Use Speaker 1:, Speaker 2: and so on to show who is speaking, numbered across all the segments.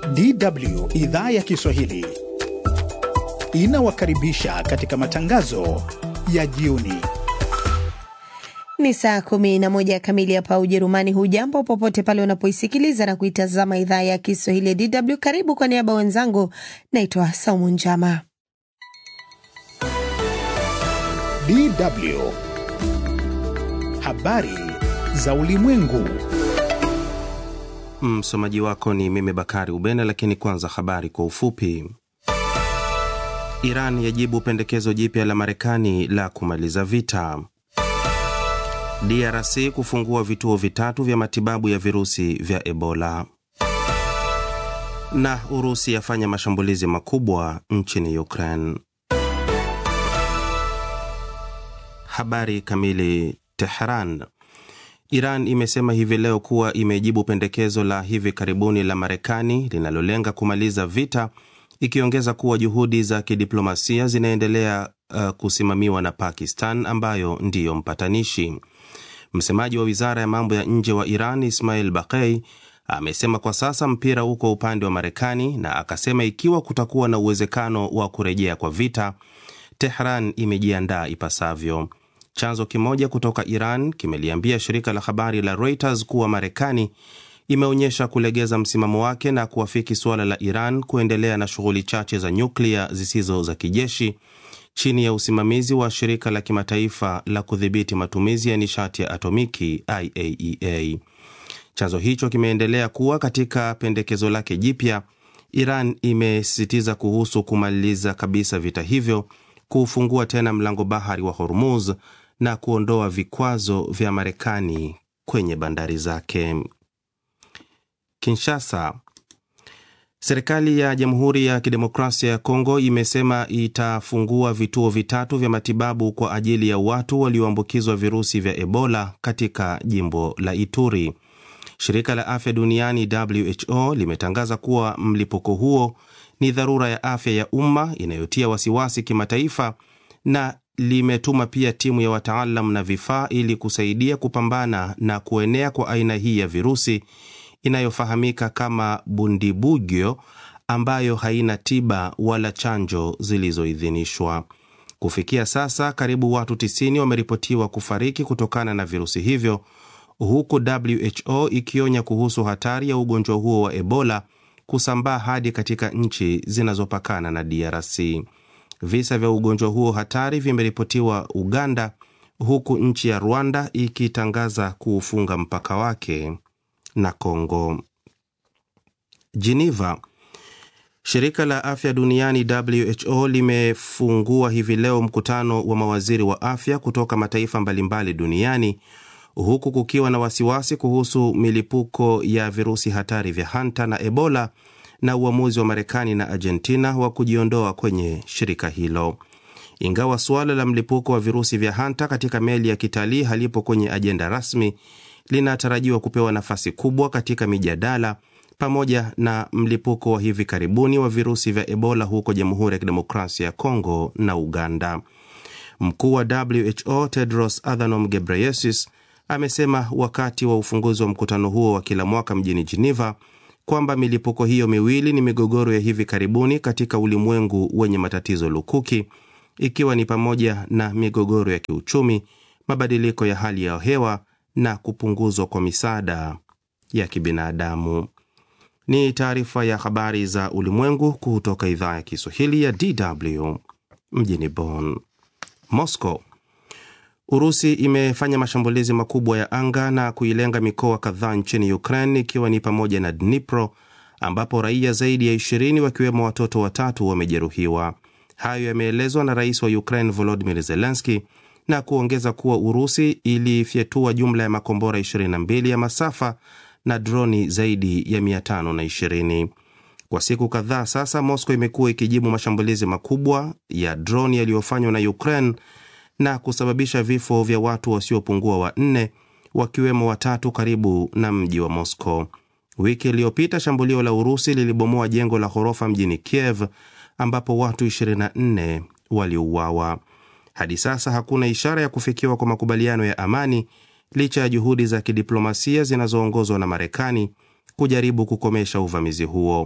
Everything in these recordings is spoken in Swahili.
Speaker 1: DW idhaa ya Kiswahili inawakaribisha katika matangazo ya jioni.
Speaker 2: Ni saa kumi na moja kamili hapa Ujerumani. Hujambo popote pale unapoisikiliza na kuitazama idhaa ya Kiswahili ya DW. Karibu kwa niaba wenzangu, naitwa Saumu Njama.
Speaker 1: DW habari za ulimwengu.
Speaker 3: Msomaji wako ni mimi Bakari Ubena, lakini kwanza habari kwa ufupi. Iran yajibu pendekezo jipya la Marekani la kumaliza vita. DRC kufungua vituo vitatu vya matibabu ya virusi vya Ebola. Na Urusi yafanya mashambulizi makubwa nchini Ukraine. Habari kamili. Tehran. Iran imesema hivi leo kuwa imejibu pendekezo la hivi karibuni la Marekani linalolenga kumaliza vita, ikiongeza kuwa juhudi za kidiplomasia zinaendelea uh, kusimamiwa na Pakistan ambayo ndiyo mpatanishi. Msemaji wa wizara ya mambo ya nje wa Iran Ismail Baqei amesema kwa sasa mpira uko upande wa Marekani, na akasema ikiwa kutakuwa na uwezekano wa kurejea kwa vita, Tehran imejiandaa ipasavyo. Chanzo kimoja kutoka Iran kimeliambia shirika la habari la Reuters kuwa Marekani imeonyesha kulegeza msimamo wake na kuafiki suala la Iran kuendelea na shughuli chache za nyuklia zisizo za kijeshi chini ya usimamizi wa shirika la kimataifa la kudhibiti matumizi ya nishati ya atomiki IAEA. Chanzo hicho kimeendelea kuwa katika pendekezo lake jipya, Iran imesisitiza kuhusu kumaliza kabisa vita hivyo, kuufungua tena mlango bahari wa Hormuz na kuondoa vikwazo vya Marekani kwenye bandari zake. Kinshasa. Serikali ya Jamhuri ya Kidemokrasia ya Kongo imesema itafungua vituo vitatu vya matibabu kwa ajili ya watu walioambukizwa virusi vya Ebola katika jimbo la Ituri. Shirika la Afya Duniani WHO limetangaza kuwa mlipuko huo ni dharura ya afya ya umma inayotia wasiwasi kimataifa na limetuma pia timu ya wataalam na vifaa ili kusaidia kupambana na kuenea kwa aina hii ya virusi inayofahamika kama Bundibugyo ambayo haina tiba wala chanjo zilizoidhinishwa. Kufikia sasa, karibu watu 90 wameripotiwa kufariki kutokana na virusi hivyo, huku WHO ikionya kuhusu hatari ya ugonjwa huo wa Ebola kusambaa hadi katika nchi zinazopakana na DRC. Visa vya ugonjwa huo hatari vimeripotiwa Uganda, huku nchi ya Rwanda ikitangaza kuufunga mpaka wake na Kongo. Geneva. Shirika la afya duniani WHO limefungua hivi leo mkutano wa mawaziri wa afya kutoka mataifa mbalimbali duniani huku kukiwa na wasiwasi kuhusu milipuko ya virusi hatari vya hanta na Ebola na uamuzi wa Marekani na Argentina wa kujiondoa kwenye shirika hilo. Ingawa suala la mlipuko wa virusi vya hanta katika meli ya kitalii halipo kwenye ajenda rasmi, linatarajiwa kupewa nafasi kubwa katika mijadala pamoja na mlipuko wa hivi karibuni wa virusi vya Ebola huko Jamhuri ya Kidemokrasia ya Kongo na Uganda. Mkuu wa WHO Tedros Adhanom Ghebreyesus amesema wakati wa ufunguzi wa mkutano huo wa kila mwaka mjini Geneva kwamba milipuko hiyo miwili ni migogoro ya hivi karibuni katika ulimwengu wenye matatizo lukuki, ikiwa ni pamoja na migogoro ya kiuchumi, mabadiliko ya hali ya hewa na kupunguzwa kwa misaada ya kibinadamu. Ni taarifa ya habari za ulimwengu kutoka idhaa ya Kiswahili ya DW mjini Bonn. Moscow. Urusi imefanya mashambulizi makubwa ya anga na kuilenga mikoa kadhaa nchini Ukraine ikiwa ni pamoja na Dnipro ambapo raia zaidi ya 20 wakiwemo watoto watatu wamejeruhiwa. Hayo yameelezwa na rais wa Ukraine Volodymyr Zelensky na kuongeza kuwa Urusi ilifyatua jumla ya makombora 22 ya masafa na droni zaidi ya 520. Kwa siku kadhaa sasa, Moscow imekuwa ikijibu mashambulizi makubwa ya droni yaliyofanywa na Ukraine na kusababisha vifo vya watu wasiopungua wanne wakiwemo watatu karibu na mji wa Moscow. Wiki iliyopita shambulio la Urusi lilibomoa jengo la ghorofa mjini Kiev ambapo watu 24 waliuawa. Hadi sasa hakuna ishara ya kufikiwa kwa makubaliano ya amani licha ya juhudi za kidiplomasia zinazoongozwa na Marekani kujaribu kukomesha uvamizi huo.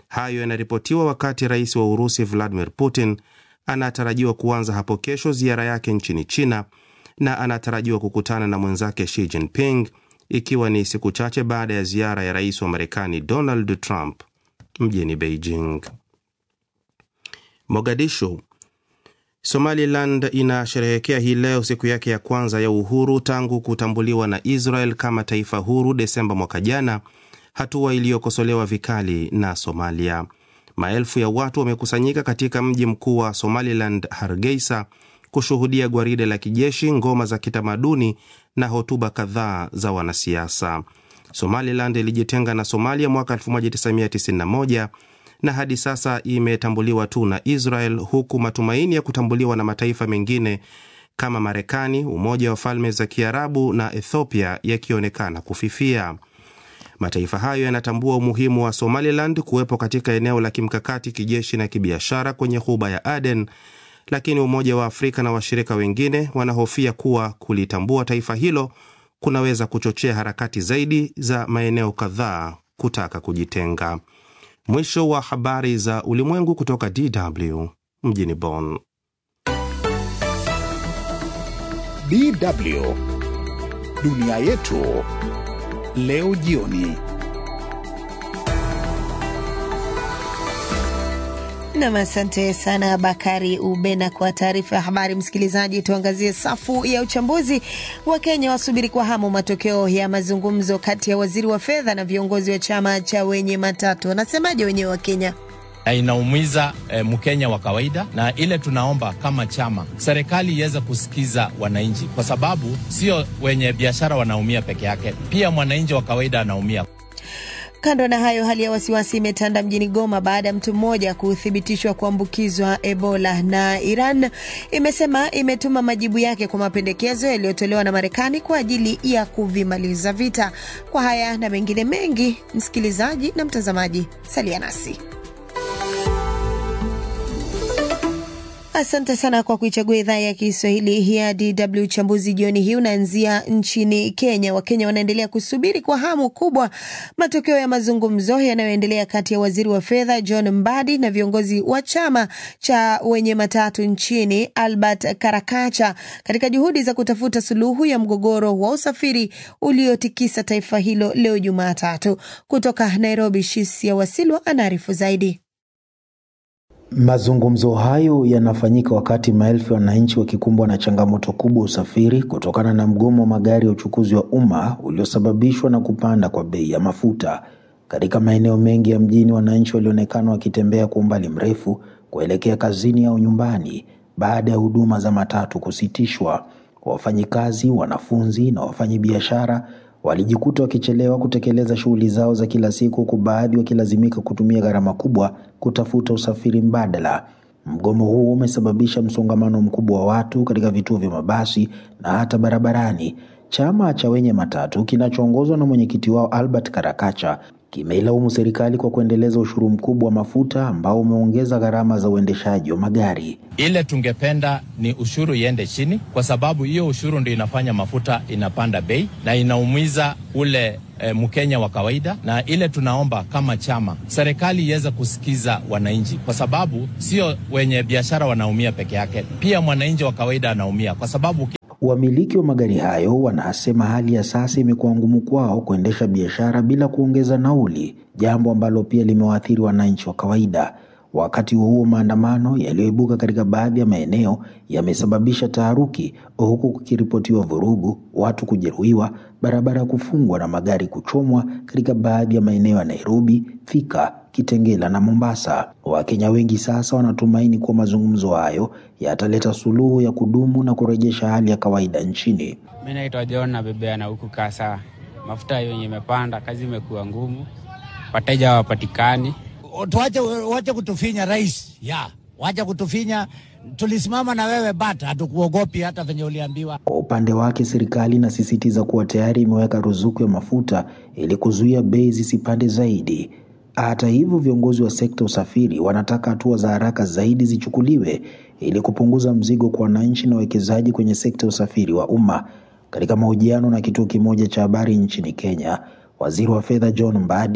Speaker 3: Hayo yanaripotiwa wakati rais wa Urusi Vladimir Putin anatarajiwa kuanza hapo kesho ziara yake nchini China na anatarajiwa kukutana na mwenzake Xi Jinping ikiwa ni siku chache baada ya ziara ya rais wa Marekani Donald Trump mjini Beijing. Mogadishu. Somaliland inasherehekea hii leo siku yake ya kwanza ya uhuru tangu kutambuliwa na Israel kama taifa huru Desemba mwaka jana, hatua iliyokosolewa vikali na Somalia. Maelfu ya watu wamekusanyika katika mji mkuu wa Somaliland, Hargeisa, kushuhudia gwaride la kijeshi, ngoma za kitamaduni na hotuba kadhaa za wanasiasa. Somaliland ilijitenga na Somalia mwaka 1991 na hadi sasa imetambuliwa tu na Israel, huku matumaini ya kutambuliwa na mataifa mengine kama Marekani, Umoja wa Falme za Kiarabu na Ethiopia yakionekana kufifia. Mataifa hayo yanatambua umuhimu wa Somaliland kuwepo katika eneo la kimkakati kijeshi na kibiashara kwenye ghuba ya Aden, lakini Umoja wa Afrika na washirika wengine wanahofia kuwa kulitambua taifa hilo kunaweza kuchochea harakati zaidi za maeneo kadhaa kutaka kujitenga. Mwisho wa habari za ulimwengu kutoka DW mjini Bonn.
Speaker 1: DW dunia yetu leo jioni.
Speaker 2: Nam, asante sana Bakari Ubena kwa taarifa ya habari. Msikilizaji, tuangazie safu ya uchambuzi. wa Kenya wasubiri kwa hamu matokeo ya mazungumzo kati ya waziri wa fedha na viongozi wa chama cha wenye matatu. Wanasemaje wenyewe wa Kenya?
Speaker 4: na inaumiza eh, Mkenya wa kawaida, na ile tunaomba kama chama serikali iweze kusikiza wananchi, kwa sababu sio wenye biashara wanaumia peke yake, pia mwananchi wa kawaida anaumia.
Speaker 2: Kando na hayo, hali ya wasiwasi imetanda mjini Goma baada ya mtu mmoja kuthibitishwa kuambukizwa Ebola, na Iran imesema imetuma majibu yake kwa mapendekezo yaliyotolewa na Marekani kwa ajili ya kuvimaliza vita. Kwa haya na mengine mengi, msikilizaji na mtazamaji, salia nasi. Asante sana kwa kuichagua idhaa ya Kiswahili ya DW. Uchambuzi jioni hii unaanzia nchini Kenya. Wakenya wanaendelea kusubiri kwa hamu kubwa matokeo ya mazungumzo yanayoendelea kati ya waziri wa fedha John Mbadi na viongozi wa chama cha wenye matatu nchini Albert Karakacha katika juhudi za kutafuta suluhu ya mgogoro wa usafiri uliotikisa taifa hilo leo Jumatatu. Kutoka Nairobi, Shisia Wasilwa anaarifu zaidi.
Speaker 5: Mazungumzo hayo yanafanyika wakati maelfu ya wananchi wakikumbwa na changamoto kubwa usafiri kutokana na mgomo wa magari ya uchukuzi wa umma uliosababishwa na kupanda kwa bei ya mafuta. Katika maeneo mengi ya mjini, wananchi walionekana wakitembea kwa umbali mrefu kuelekea kazini au nyumbani baada ya huduma za matatu kusitishwa. Wafanyikazi, wanafunzi na wafanyabiashara walijikuta wakichelewa kutekeleza shughuli zao za kila siku, huku baadhi wakilazimika kutumia gharama kubwa kutafuta usafiri mbadala. Mgomo huo umesababisha msongamano mkubwa wa watu katika vituo vya mabasi na hata barabarani. Chama cha wenye matatu kinachoongozwa na mwenyekiti wao Albert Karakacha kimeilaumu serikali kwa kuendeleza ushuru mkubwa wa mafuta ambao umeongeza gharama za uendeshaji wa magari.
Speaker 4: Ile tungependa ni ushuru iende chini, kwa sababu hiyo ushuru ndio inafanya mafuta inapanda bei na inaumiza ule e, Mkenya wa kawaida, na ile tunaomba kama chama serikali iweze kusikiza wananchi, kwa sababu sio wenye biashara wanaumia peke yake, pia mwananchi wa kawaida anaumia, kwa sababu
Speaker 5: Wamiliki wa magari hayo wanasema hali ya sasa imekuwa ngumu kwao kuendesha biashara bila kuongeza nauli, jambo ambalo pia limewaathiri wananchi wa kawaida. Wakati huo maandamano yaliyoibuka katika baadhi ya maeneo yamesababisha taharuki, huku kukiripotiwa vurugu, watu kujeruhiwa, barabara kufungwa na magari kuchomwa katika baadhi ya maeneo ya Nairobi, Thika, Kitengela na Mombasa. Wakenya wengi sasa wanatumaini kuwa mazungumzo hayo yataleta suluhu ya kudumu na kurejesha hali ya kawaida nchini.
Speaker 6: Mi naitwa John na bebea na huku kasa mafuta yenye imepanda, kazi imekuwa ngumu, wateja hawapatikani.
Speaker 7: Tuache wache kutufinya rais, ya wache kutufinya. Tulisimama na wewe bata, hatukuogopi hata venye uliambiwa.
Speaker 5: Kwa upande wake, serikali inasisitiza kuwa tayari imeweka ruzuku ya mafuta ili kuzuia bei zisipande zaidi. Hata hivyo, viongozi wa sekta usafiri wanataka hatua za haraka zaidi zichukuliwe ili kupunguza mzigo kwa wananchi na wawekezaji kwenye sekta usafiri wa umma. Katika mahojiano na kituo kimoja cha habari nchini Kenya, waziri wa fedha John Mbadi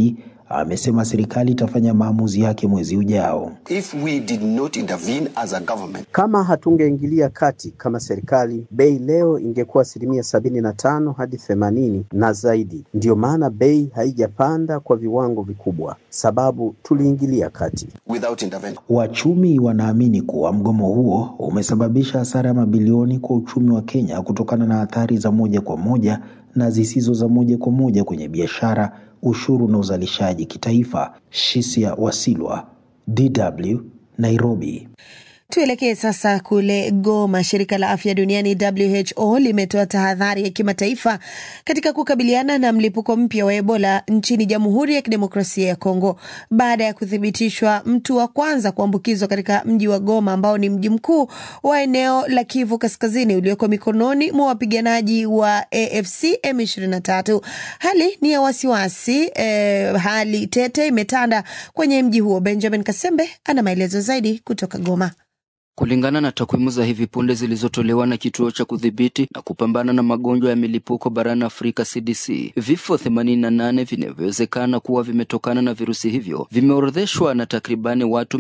Speaker 5: amesema serikali itafanya maamuzi yake mwezi ujao.
Speaker 8: If we did not intervene as a government,
Speaker 9: Kama hatungeingilia kati kama serikali, bei leo ingekuwa asilimia sabini na tano hadi themanini na zaidi. Ndiyo maana bei haijapanda kwa viwango vikubwa, sababu tuliingilia kati.
Speaker 8: without intervention.
Speaker 5: Wachumi wanaamini kuwa mgomo huo umesababisha hasara ya mabilioni kwa uchumi wa Kenya kutokana na athari za moja kwa moja na zisizo za moja kwa moja kwenye biashara, ushuru na uzalishaji kitaifa. Shisia Wasilwa, DW, Nairobi.
Speaker 2: Tuelekee sasa kule Goma. Shirika la afya duniani WHO limetoa tahadhari ya kimataifa katika kukabiliana na mlipuko mpya wa Ebola nchini Jamhuri ya Kidemokrasia ya Kongo baada ya kuthibitishwa mtu wa kwanza kuambukizwa katika mji wa Goma ambao ni mji mkuu wa eneo la Kivu Kaskazini ulioko mikononi mwa wapiganaji wa AFC M23. Hali ni ya wasiwasi eh, hali tete imetanda kwenye mji huo. Benjamin Kasembe ana maelezo zaidi kutoka Goma.
Speaker 10: Kulingana na takwimu za hivi punde zilizotolewa na kituo cha kudhibiti na kupambana na magonjwa ya milipuko barani Afrika CDC, vifo 88 vinavyowezekana kuwa vimetokana na virusi hivyo vimeorodheshwa na takribani watu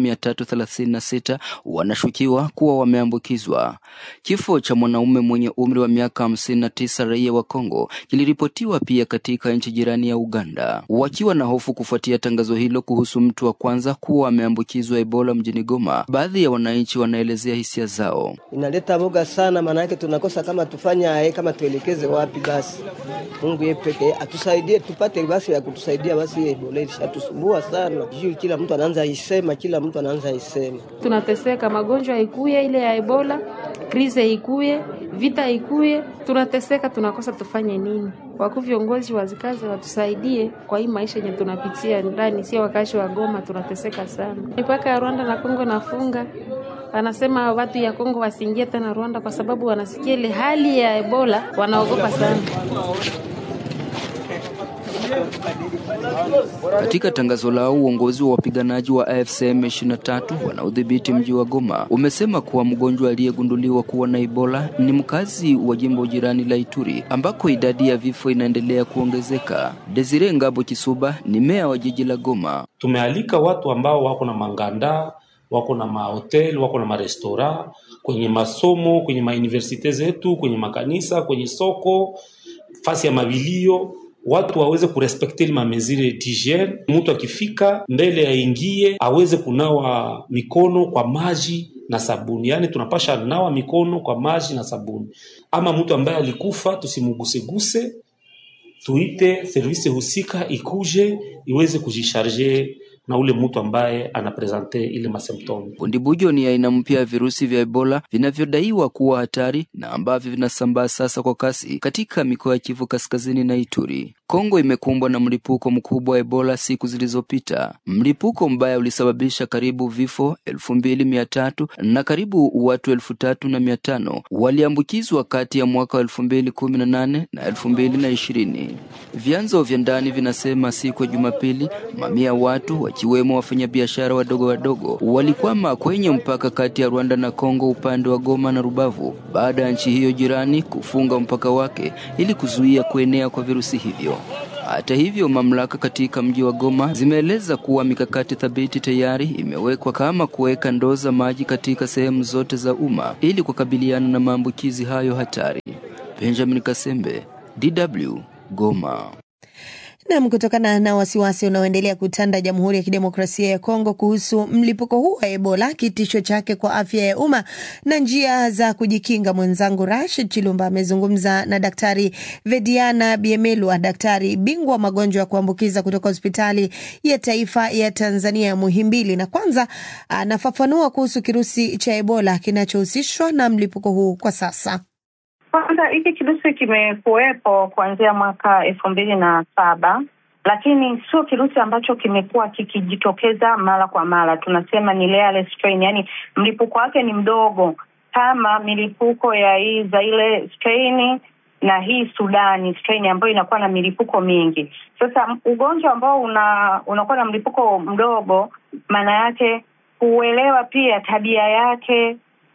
Speaker 10: 336 wanashukiwa kuwa wameambukizwa. Kifo cha mwanaume mwenye umri wa miaka 59 raia wa Kongo kiliripotiwa pia katika nchi jirani ya Uganda. Wakiwa na hofu kufuatia tangazo hilo kuhusu mtu wa kwanza kuwa ameambukizwa Ebola mjini Goma, baadhi ya wananchi wanaelezea hisia zao.
Speaker 11: Inaleta boga sana, maana yake tunakosa kama tufanya aye, kama tuelekeze wapi? Basi Mungu yeye peke atusaidie, tupate basi ya kutusaidia. Basi Ebola ilishatusumbua sana, juu kila mtu anaanza isema, kila mtu anaanza isema.
Speaker 12: tunateseka, magonjwa ikuye ile ya Ebola, krize ikuye, vita ikuye, tunateseka, tunakosa tufanye nini? Wakuu viongozi wazikaze watusaidie kwa hii maisha yenye tunapitia ndani, sio wakazi wa Goma, tunateseka sana. Mipaka ya Rwanda na Kongo nafunga wanasema watu ya Kongo wasiingie tena Rwanda kwa sababu wanasikia ile hali ya Ebola, wanaogopa sana.
Speaker 10: Katika tangazo lao, uongozi wa wapiganaji wa AFC M23 wanaodhibiti mji wa Goma umesema kuwa mgonjwa aliyegunduliwa kuwa na Ebola ni mkazi wa jimbo jirani la Ituri ambako idadi ya vifo inaendelea kuongezeka. Desire Ngabo Kisuba ni meya wa jiji la Goma.
Speaker 13: Tumealika watu ambao wako na manganda, wako na mahotel, wako na marestora, kwenye masomo, kwenye mauniversite zetu, kwenye makanisa, kwenye soko, fasi ya mabilio watu waweze kurespekte ile mamezire d'hygiene. Mtu akifika mbele aingie aweze kunawa mikono kwa maji na sabuni, yaani tunapasha nawa mikono kwa maji na sabuni. Ama mtu ambaye alikufa tusimuguseguse, tuite servisi husika ikuje iweze kujisharge na ule mtu ambaye anapresente ile masymptome.
Speaker 10: Bundibujo ni aina mpya ya virusi vya Ebola vinavyodaiwa kuwa hatari na ambavyo vinasambaa sasa kwa kasi katika mikoa ya Kivu Kaskazini na Ituri. Kongo imekumbwa na mlipuko mkubwa wa Ebola siku zilizopita. Mlipuko mbaya ulisababisha karibu vifo elfu mbili mia tatu na karibu watu elfu tatu na mia tano waliambukizwa kati ya mwaka wa elfu mbili kumi na nane na elfu mbili na ishirini. Vyanzo vya ndani vinasema siku ya Jumapili mamia ya watu wakiwemo wafanyabiashara wadogo wadogo walikwama kwenye mpaka kati ya Rwanda na Kongo upande wa Goma na Rubavu baada ya nchi hiyo jirani kufunga mpaka wake ili kuzuia kuenea kwa virusi hivyo. Hata hivyo, mamlaka katika mji wa Goma zimeeleza kuwa mikakati thabiti tayari imewekwa kama kuweka ndoo za maji katika sehemu zote za umma ili kukabiliana na maambukizi hayo hatari. Benjamin Kasembe, DW, Goma.
Speaker 2: Nam, kutokana na wasiwasi unaoendelea kutanda Jamhuri ya Kidemokrasia ya Kongo kuhusu mlipuko huu wa Ebola, kitisho chake kwa afya ya umma na njia za kujikinga, mwenzangu Rashid Chilumba amezungumza na Daktari Vediana Biemelwa, daktari bingwa wa magonjwa ya kuambukiza kutoka hospitali ya taifa ya Tanzania ya Muhimbili, na kwanza anafafanua kuhusu kirusi cha Ebola kinachohusishwa na mlipuko huu kwa sasa.
Speaker 14: Kwanza hiki kirusi kimekuwepo kuanzia mwaka elfu mbili na saba lakini sio kirusi ambacho kimekuwa kikijitokeza mara kwa mara. Tunasema ni rare strain, yani mlipuko wake ni mdogo kama milipuko ya hii za ile strain na hii Sudani strain ambayo inakuwa na milipuko mingi. Sasa ugonjwa ambao una unakuwa na mlipuko mdogo, maana yake kuelewa pia tabia yake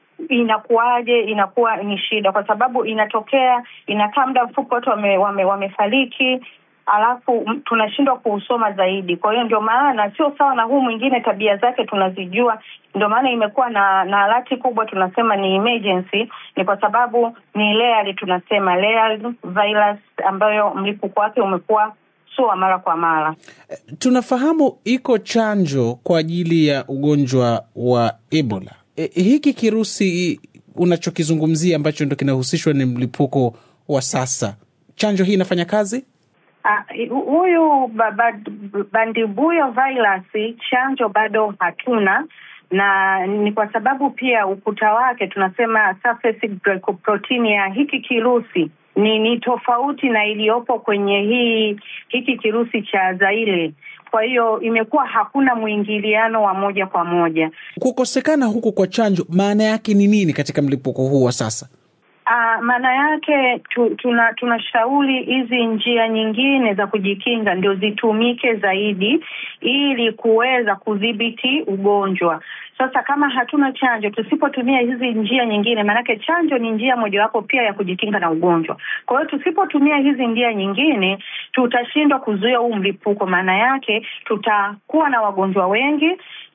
Speaker 14: inakuwaje, inakuwa ni shida, kwa sababu inatokea, inakaa muda mfupi, watu wame, wame, wamefariki alafu m- tunashindwa kuusoma zaidi. Kwa hiyo ndio maana sio sawa na huu mwingine, tabia zake tunazijua, ndio maana imekuwa na na alati kubwa, tunasema ni emergency, ni kwa sababu ni layered, tunasema layered virus ambayo mlipuko wake umekuwa sio wa mara kwa mara.
Speaker 15: Tunafahamu iko chanjo kwa ajili ya ugonjwa wa Ebola. E, hiki kirusi unachokizungumzia ambacho ndo kinahusishwa ni mlipuko wa sasa, chanjo hii inafanya kazi?
Speaker 14: Ah, hu- huyu ba- ba- bandibuyo virus chanjo bado hatuna na ni kwa sababu pia ukuta wake tunasema surface glycoprotein ya hiki kirusi ni ni tofauti na iliyopo kwenye hii hiki kirusi cha Zaire. Kwa hiyo imekuwa hakuna mwingiliano wa moja kwa moja.
Speaker 15: Kukosekana huku kwa chanjo maana yake ni nini katika mlipuko huu wa sasa?
Speaker 14: Uh, maana yake tu, tuna tunashauri hizi njia nyingine za kujikinga ndio zitumike zaidi ili kuweza kudhibiti ugonjwa. Sasa kama hatuna chanjo, tusipotumia hizi njia nyingine, maanake chanjo ni njia mojawapo pia ya kujikinga na ugonjwa. Kwa hiyo tusipotumia hizi njia nyingine, tutashindwa kuzuia huu mlipuko. Maana yake tutakuwa na wagonjwa wengi,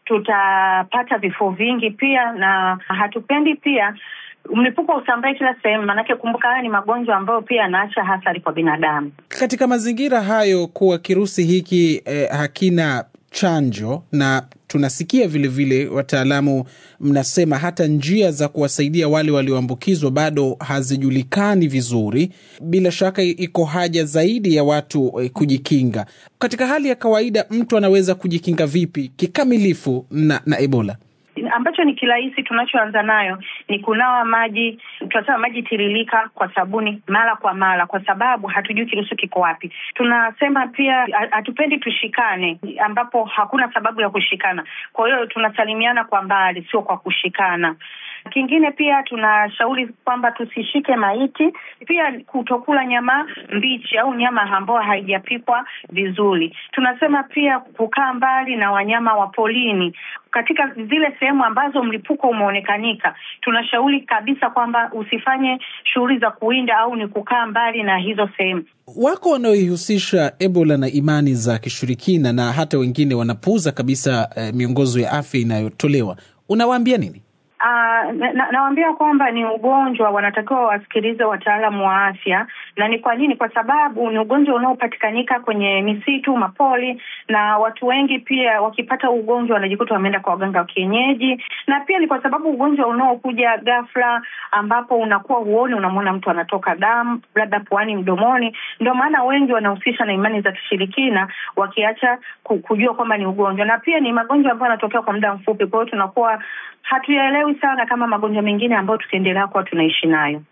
Speaker 14: tutapata vifo vingi pia, na hatupendi pia mlipuko usambae kila sehemu, maanake kumbuka, haya ni magonjwa ambayo pia yanaacha athari kwa binadamu.
Speaker 15: Katika mazingira hayo kuwa kirusi hiki eh, hakina chanjo na tunasikia vilevile wataalamu mnasema hata njia za kuwasaidia wale walioambukizwa bado hazijulikani vizuri. Bila shaka iko haja zaidi ya watu eh, kujikinga. Katika hali ya kawaida, mtu anaweza kujikinga vipi kikamilifu na, na Ebola?
Speaker 14: ambacho ni kirahisi tunachoanza nayo ni kunawa maji, tunasema maji tiririka kwa sabuni mara kwa mara, kwa sababu hatujui kirusi kiko wapi. Tunasema pia ha- hatupendi tushikane, ambapo hakuna sababu ya kushikana. Kwa hiyo tunasalimiana kwa mbali, sio kwa kushikana. Kingine pia tunashauri kwamba tusishike maiti, pia kutokula nyama mbichi au nyama ambayo haijapikwa vizuri. Tunasema pia kukaa mbali na wanyama wa polini katika zile sehemu ambazo mlipuko umeonekanika. Tunashauri kabisa kwamba usifanye shughuli za kuwinda au ni kukaa mbali na hizo sehemu.
Speaker 15: Wako wanaoihusisha Ebola na imani za kishirikina na hata wengine wanapuuza kabisa eh, miongozo ya afya inayotolewa. Unawaambia nini?
Speaker 14: Uh, na, na, nawaambia kwamba ni ugonjwa, wanatakiwa wasikilize wataalamu wa afya. Na ni kwa nini? Kwa sababu ni ugonjwa unaopatikanika kwenye misitu, mapoli, na watu wengi pia wakipata ugonjwa wanajikuta wameenda kwa waganga wa kienyeji, na pia ni kwa sababu ugonjwa unaokuja ghafla, ambapo unakuwa huoni, unamwona mtu anatoka damu labda puani, mdomoni. Ndio maana wengi wanahusisha na imani za kishirikina, wakiacha ku- kujua kwamba ni ugonjwa, na pia ni magonjwa ambayo yanatokea kwa muda mfupi, kwa hiyo tunakuwa hatuyaelewi sana kama magonjwa mengine ambayo tukiendelea kuwa tunaishi nayo.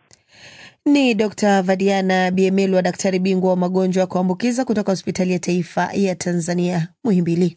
Speaker 2: Ni Dr Vadiana Biemelwa, daktari bingwa wa magonjwa ya kuambukiza kutoka hospitali ya taifa ya Tanzania Muhimbili.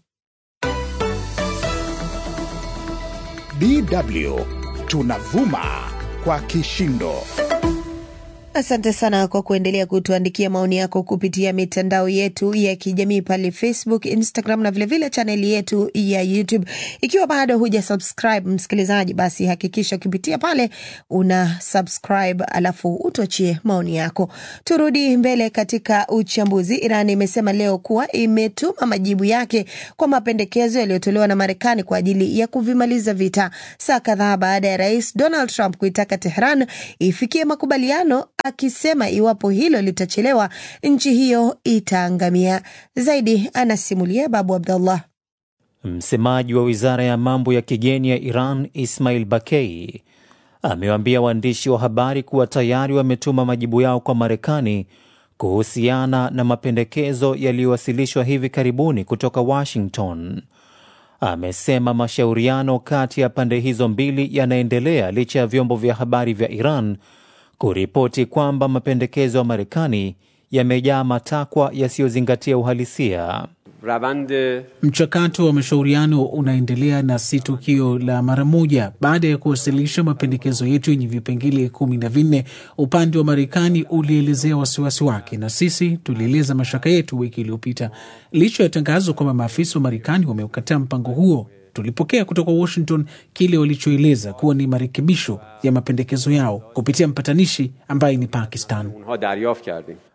Speaker 1: DW tunavuma kwa kishindo.
Speaker 2: Asante sana kwa kuendelea kutuandikia maoni yako kupitia mitandao yetu ya kijamii pale Facebook, Instagram na vilevile chaneli yetu ya YouTube. Ikiwa bado huja subscribe msikilizaji, basi hakikisha ukipitia pale una subscribe, alafu utuachie maoni yako. Turudi mbele katika uchambuzi. Iran imesema leo kuwa imetuma majibu yake kwa mapendekezo yaliyotolewa na Marekani kwa ajili ya kuvimaliza vita, saa kadhaa baada ya Rais Donald Trump kuitaka Tehran ifikie makubaliano akisema iwapo hilo litachelewa nchi hiyo itaangamia. Zaidi anasimulia Babu Abdallah.
Speaker 16: Msemaji wa wizara ya mambo ya kigeni ya Iran Ismail Bakei amewaambia waandishi wa habari kuwa tayari wametuma majibu yao kwa Marekani kuhusiana na mapendekezo yaliyowasilishwa hivi karibuni kutoka Washington. Amesema mashauriano kati ya pande hizo mbili yanaendelea licha ya vyombo vya habari vya Iran kuripoti kwamba mapendekezo ya Marekani yamejaa matakwa yasiyozingatia uhalisia.
Speaker 15: Mchakato wa mashauriano unaendelea na si tukio la mara moja. Baada ya kuwasilisha mapendekezo yetu yenye vipengele kumi na vinne, upande wa Marekani ulielezea wasiwasi wake na sisi tulieleza mashaka yetu wiki iliyopita. Licha ya tangazo kwamba maafisa wa Marekani wameukataa mpango huo, tulipokea kutoka Washington kile walichoeleza kuwa ni marekebisho ya mapendekezo yao kupitia mpatanishi ambaye ni Pakistan.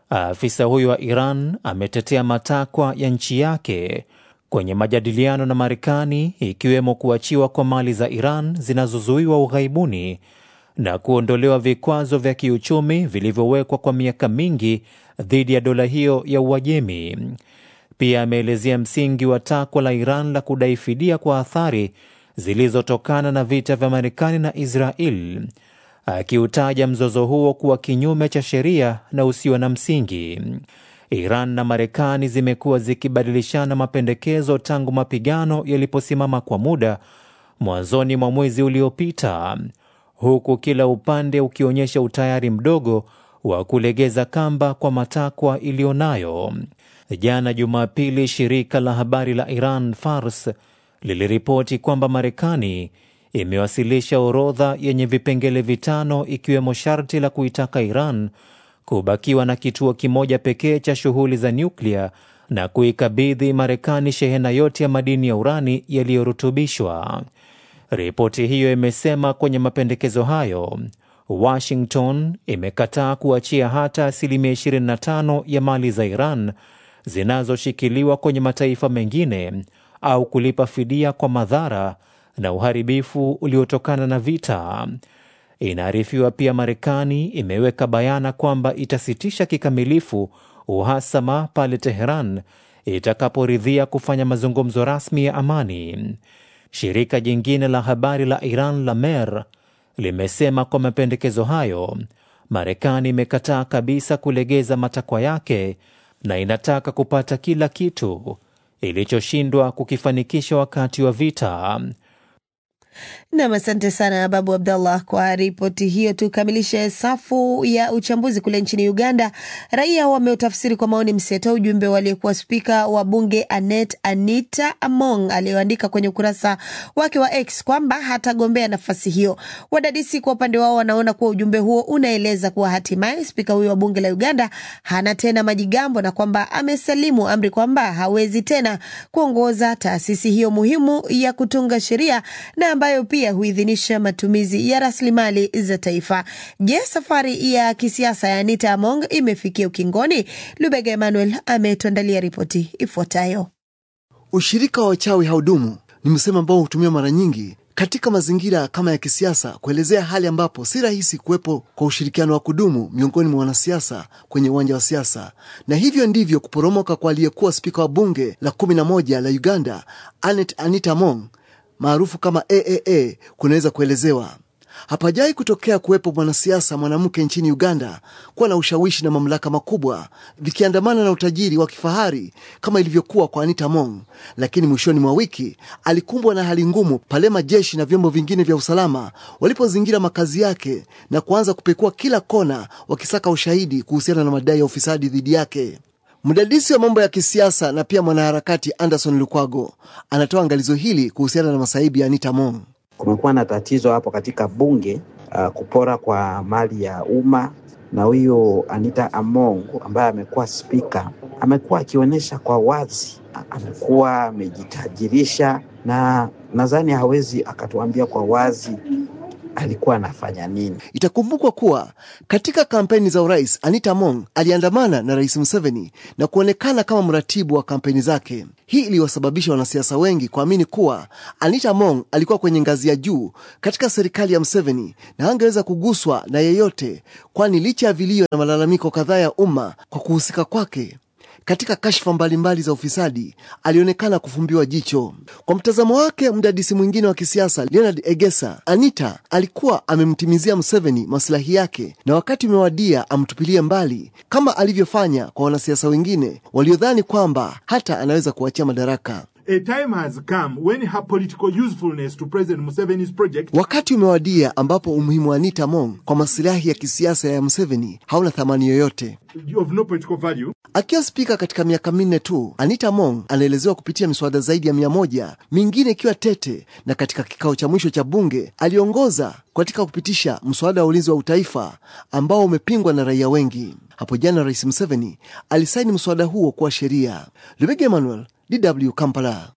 Speaker 16: Afisa huyo wa Iran ametetea matakwa ya nchi yake kwenye majadiliano na Marekani, ikiwemo kuachiwa kwa mali za Iran zinazozuiwa ughaibuni na kuondolewa vikwazo vya kiuchumi vilivyowekwa kwa miaka mingi dhidi ya dola hiyo ya Uajemi. Pia ameelezea msingi wa takwa la Iran la kudai fidia kwa athari zilizotokana na vita vya Marekani na Israel, akiutaja mzozo huo kuwa kinyume cha sheria na usio na msingi. Iran na Marekani zimekuwa zikibadilishana mapendekezo tangu mapigano yaliposimama kwa muda mwanzoni mwa mwezi uliopita, huku kila upande ukionyesha utayari mdogo wa kulegeza kamba kwa matakwa iliyonayo. Jana Jumapili, shirika la habari la Iran Fars liliripoti kwamba Marekani imewasilisha orodha yenye vipengele vitano ikiwemo sharti la kuitaka Iran kubakiwa na kituo kimoja pekee cha shughuli za nyuklia na kuikabidhi Marekani shehena yote ya madini ya urani yaliyorutubishwa. Ripoti hiyo imesema kwenye mapendekezo hayo, Washington imekataa kuachia hata asilimia 25 ya mali za Iran zinazoshikiliwa kwenye mataifa mengine au kulipa fidia kwa madhara na uharibifu uliotokana na vita. Inaarifiwa pia Marekani imeweka bayana kwamba itasitisha kikamilifu uhasama pale Teheran itakaporidhia kufanya mazungumzo rasmi ya amani. Shirika jingine la habari la Iran la Mer limesema kwa mapendekezo hayo, Marekani imekataa kabisa kulegeza matakwa yake na inataka kupata kila kitu ilichoshindwa kukifanikisha wakati wa vita.
Speaker 2: Nam, asante sana Babu Abdallah kwa ripoti hiyo. Tukamilishe safu ya uchambuzi kule nchini Uganda. Raia wameutafsiri kwa maoni mseto ujumbe waliokuwa spika wa bunge Anet Anita Among aliyoandika kwenye ukurasa wake wa X kwamba hatagombea nafasi hiyo. Wadadisi kwa upande wao wanaona kuwa ujumbe huo unaeleza kuwa hatimaye spika huyo wa bunge la Uganda hana tena majigambo na kwamba amesalimu amri kwamba hawezi tena kuongoza taasisi hiyo muhimu ya kutunga sheria na ambayo pia huidhinisha matumizi ya rasilimali za taifa. Je, safari ya kisiasa ya Anita Among imefikia ukingoni? Lubega Emmanuel ametuandalia ripoti ifuatayo.
Speaker 17: Ushirika wa wachawi haudumu ni msemo ambao hutumiwa mara nyingi katika mazingira kama ya kisiasa kuelezea hali ambapo si rahisi kuwepo kwa ushirikiano wa kudumu miongoni mwa wanasiasa kwenye uwanja wa siasa, na hivyo ndivyo kuporomoka kwa aliyekuwa spika wa bunge la kumi na moja la Uganda Anet Anita Among maarufu kama AAA kunaweza kuelezewa. Hapajai kutokea kuwepo mwanasiasa mwanamke nchini Uganda kuwa na ushawishi na mamlaka makubwa vikiandamana na utajiri wa kifahari kama ilivyokuwa kwa Anita Among. Lakini mwishoni mwa wiki alikumbwa na hali ngumu pale majeshi na vyombo vingine vya usalama walipozingira makazi yake na kuanza kupekua kila kona wakisaka ushahidi kuhusiana na madai ya ufisadi dhidi yake. Mdadisi wa mambo ya kisiasa na pia mwanaharakati Anderson Lukwago anatoa angalizo hili kuhusiana na masaibu ya Anita Among.
Speaker 18: Kumekuwa na tatizo hapo katika bunge uh, kupora kwa mali ya umma, na huyo Anita Among ambaye amekuwa spika amekuwa akionyesha kwa wazi, amekuwa amejitajirisha, na nadhani hawezi akatuambia kwa wazi alikuwa anafanya nini.
Speaker 17: Itakumbukwa kuwa katika kampeni za urais Anita Among aliandamana na Rais Museveni na kuonekana kama mratibu wa kampeni zake. Hii iliwasababisha wanasiasa wengi kuamini kuwa Anita Among alikuwa kwenye ngazi ya juu katika serikali ya Museveni na angeweza kuguswa na yeyote, kwani licha ya vilio na malalamiko kadhaa ya umma kwa kuhusika kwake katika kashfa mbalimbali za ufisadi alionekana kufumbiwa jicho. Kwa mtazamo wake mdadisi mwingine wa kisiasa Leonard Egesa, Anita alikuwa amemtimizia Museveni masilahi yake na wakati umewadia amtupilie mbali, kama alivyofanya kwa wanasiasa wengine waliodhani kwamba hata anaweza kuachia madaraka.
Speaker 19: A time has come when her political usefulness to President Museveni's project
Speaker 17: Wakati umewadia ambapo umuhimu wa Anita Among kwa masilahi ya kisiasa ya Museveni hauna thamani yoyote.
Speaker 19: of no political value
Speaker 17: Akiwa spika katika miaka minne tu, Anita Among anaelezewa kupitia miswada zaidi ya mia moja, mingine ikiwa tete, na katika kikao cha mwisho cha bunge aliongoza katika kupitisha mswada wa ulinzi wa utaifa ambao umepingwa na raia wengi. Hapo jana Rais Museveni alisaini mswada huo kuwa sheria. Lubega Emmanuel, DW Kampala.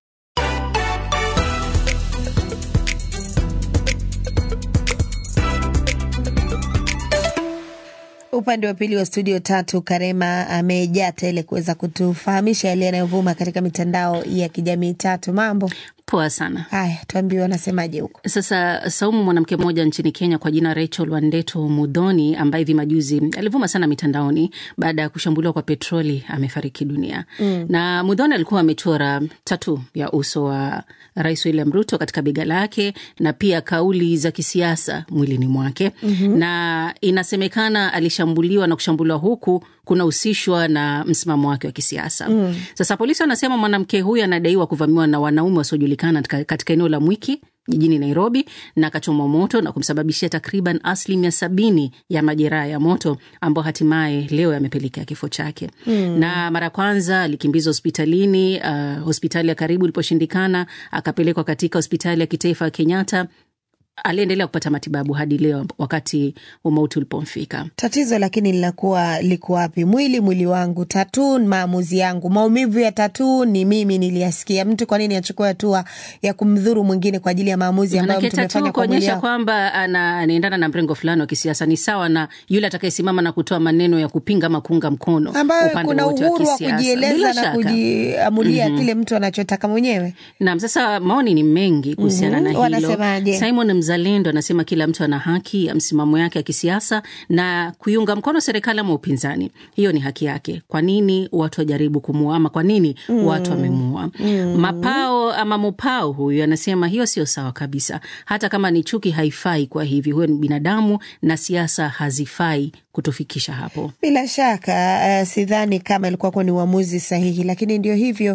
Speaker 2: Upande wa pili wa studio tatu, Karema amejaa tele kuweza kutufahamisha yale yanayovuma katika mitandao ya kijamii. Tatu, mambo
Speaker 20: Poa sana.
Speaker 2: haya, tuambie wanasemaje huko.
Speaker 20: Sasa Saumu, mwanamke mmoja nchini Kenya kwa jina Rachel Wandeto Mudhoni, ambaye hivi majuzi alivuma sana mitandaoni baada ya kushambuliwa kwa petroli, amefariki dunia
Speaker 2: Mm.
Speaker 20: na Mudhoni alikuwa amechora tatu ya uso wa Rais William Ruto katika bega lake na pia kauli za kisiasa mwilini mwake
Speaker 2: Mhm.
Speaker 20: na inasemekana alishambuliwa na kushambuliwa huku kunahusishwa na msimamo wake wa kisiasa
Speaker 2: Mm.
Speaker 20: sasa polisi wanasema mwanamke huyu anadaiwa kuvamiwa na wanaume wasiojulikana katika, katika eneo la Mwiki jijini Nairobi na akachomwa moto na kumsababishia takriban asilimia sabini ya majeraha ya moto ambao hatimaye leo yamepelekea kifo chake.
Speaker 2: Mm.
Speaker 20: Na mara ya kwanza alikimbizwa hospitalini, uh, hospitali ya karibu iliposhindikana, akapelekwa katika hospitali ya kitaifa ya Kenyatta. Aliendelea kupata matibabu hadi leo wakati umauti ulipomfika.
Speaker 2: Tatizo lakini linakuwa liko wapi? Mwili mwili wangu, tatu maamuzi yangu. Maumivu ya tatu ni mimi niliyasikia. Mtu kwa nini achukue hatua ya kumdhuru mwingine kwa ajili ya maamuzi ambayo
Speaker 20: Manake
Speaker 2: mtu amefanya
Speaker 20: tatu
Speaker 2: kwa mwili
Speaker 20: kuonyesha
Speaker 2: wako?
Speaker 20: kwamba ana- anaendana na mrengo fulani wa kisiasa ni sawa na yule atakayesimama na kutoa maneno ya kupinga ama kuunga mkono
Speaker 2: ambayo
Speaker 20: upande
Speaker 2: kuna
Speaker 20: wote wa
Speaker 2: uhuru wa
Speaker 20: kisiasa.
Speaker 2: kujieleza
Speaker 20: Bila
Speaker 2: na
Speaker 20: shaka.
Speaker 2: kujiamulia
Speaker 20: Mhm.
Speaker 2: kile mtu anachotaka mwenyewe.
Speaker 20: Naam, sasa maoni ni mengi kuhusiana
Speaker 2: Mhm.
Speaker 20: na hilo.
Speaker 2: Wanasemaje?
Speaker 20: Simon Mzalendo anasema kila mtu ana haki ya msimamo yake ya kisiasa na kuiunga mkono serikali ama upinzani, hiyo ni haki yake. Kwa nini watu wajaribu kumuua ama kwa nini
Speaker 2: Mm.
Speaker 20: watu wamemuua?
Speaker 2: Mm.
Speaker 20: Mapao ama Mupao huyu anasema hiyo sio sawa kabisa, hata kama ni chuki haifai. Kwa hivi huyo ni binadamu na siasa hazifai kutufikisha hapo.
Speaker 2: Bila shaka uh, sidhani kama ilikuwa kuwa ni uamuzi sahihi, lakini ndio hivyo.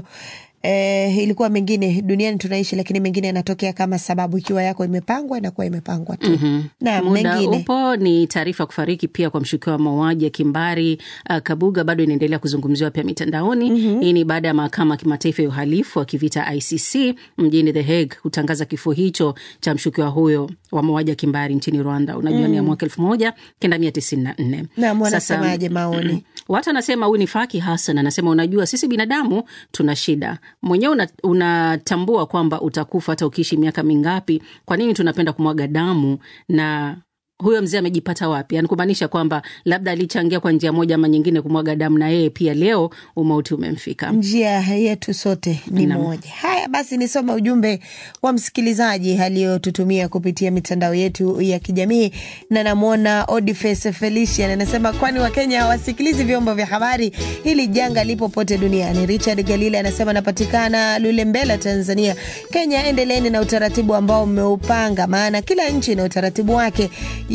Speaker 2: Eh, ilikuwa mengine duniani tunaishi, lakini mengine yanatokea kama sababu. Ikiwa yako imepangwa, inakuwa imepangwa tu.
Speaker 20: Mhm.
Speaker 2: Na
Speaker 20: Muda
Speaker 2: mengine
Speaker 20: upo ni taarifa ya kufariki pia kwa mshukiwa wa mauaji ya kimbari uh, Kabuga bado inaendelea kuzungumziwa pia mitandaoni. Hii ni baada ya mahakama ya kimataifa ya uhalifu wa kivita ICC mjini The Hague kutangaza kifo hicho cha mshukiwa huyo wa mauaji ya kimbari nchini Rwanda. Unajua ni ya
Speaker 2: Mm.
Speaker 20: mwaka elfu moja kenda mia tisini na nne.
Speaker 2: Naam,
Speaker 20: Sasa,
Speaker 2: wanasemaje maoni?
Speaker 20: Watu anasema huyu ni Faki Hassan anasema, unajua sisi binadamu tuna shida mwenyewe, una- unatambua kwamba utakufa hata ukiishi miaka mingapi. Kwa nini tunapenda kumwaga damu? Na huyo mzee amejipata wapi? Yani kumaanisha kwamba labda alichangia kwa njia moja ama nyingine kumwaga damu, na yeye pia leo umauti umemfika.
Speaker 2: njia yetu sote ni
Speaker 20: Naam.
Speaker 2: moja. Haya basi, nisome ujumbe wa msikilizaji aliyotutumia kupitia mitandao yetu ya kijamii, na namwona Odifes Felician anasema, kwani Wakenya hawasikilizi vyombo vya habari? Hili janga lipo pote duniani. Richard Galile anasema, napatikana Lulembela, Tanzania. Kenya, endeleeni na utaratibu ambao mmeupanga, maana kila nchi ina utaratibu wake.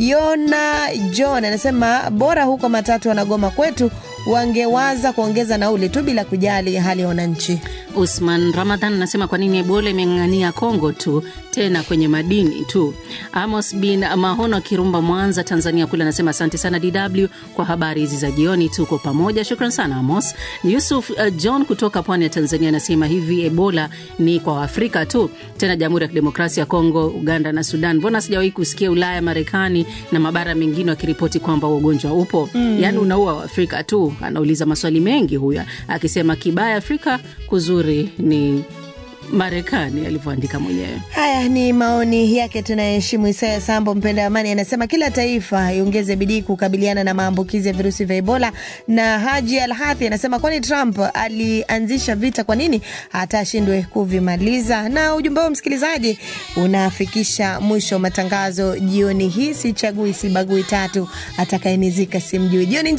Speaker 2: Yona John anasema, bora huko matatu wanagoma kwetu wangewaza kuongeza nauli tu bila kujali hali ya wananchi.
Speaker 20: Usman Ramadhan anasema kwa nini Ebola imeng'ang'ania Kongo tu tena kwenye madini tu. Amos bin Mahono wa Kirumba, Mwanza, Tanzania kule anasema asante sana DW kwa habari hizi za jioni, tuko pamoja. Shukran sana Amos. Yusuf uh, John kutoka pwani ya Tanzania anasema hivi, Ebola ni kwa Afrika tu, tena Jamhuri ya Kidemokrasia ya Kongo, Uganda na Sudan. Mbona sijawahi kusikia Ulaya, Marekani na mabara mengine wakiripoti kwamba ugonjwa upo?
Speaker 2: Mm.
Speaker 20: Yaani unaua Waafrika tu? Anauliza maswali mengi huyu akisema kibaya Afrika, kuzuri ni Marekani, alivyoandika mwenyewe.
Speaker 2: Haya ni maoni yake, tunaheshimu. Isaya Sambo, mpenda amani, anasema kila taifa iongeze bidii kukabiliana na maambukizi ya virusi vya Ebola. Na Haji Alhathi anasema kwani Trump alianzisha vita, kwa nini hata ashindwe kuvimaliza? Na ujumbe huo msikilizaji unafikisha mwisho wa matangazo jioni hii. Sichagui sibagui, tatu atakayenizika simjui. Jioni njema.